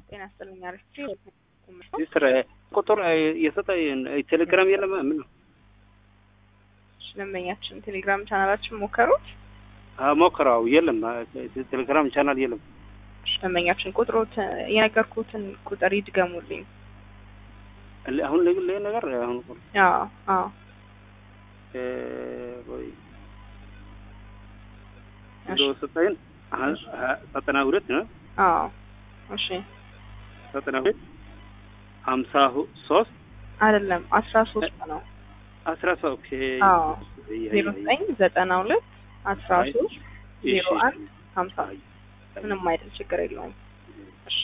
ጤና ይስጥልኝ አሪፍ ሲስትር ቁጥር የሰጠ ቴሌግራም የለም ምን ነው ደንበኛችን ቴሌግራም ቻናላችን ሞከሩት ሞክረው የለም ቴሌግራም ቻናል የለም ደንበኛችን ቁጥሮት የነገርኩትን ቁጥር ይድገሙልኝ አሁን ለግል ነገር አሁን አዎ አዎ ወይ ሰጠኝ ዘጠና ሁለት ነው አዎ እሺ ዘጠና ሁለት ሀምሳ ሶስት አይደለም አስራ ሶስት ነው አስራ ሶስት ኦኬ አዎ ዜሮ ዘጠኝ ዘጠና ሁለት አስራ ሶስት ዜሮ አንድ ሀምሳ ምንም አይደል ችግር የለውም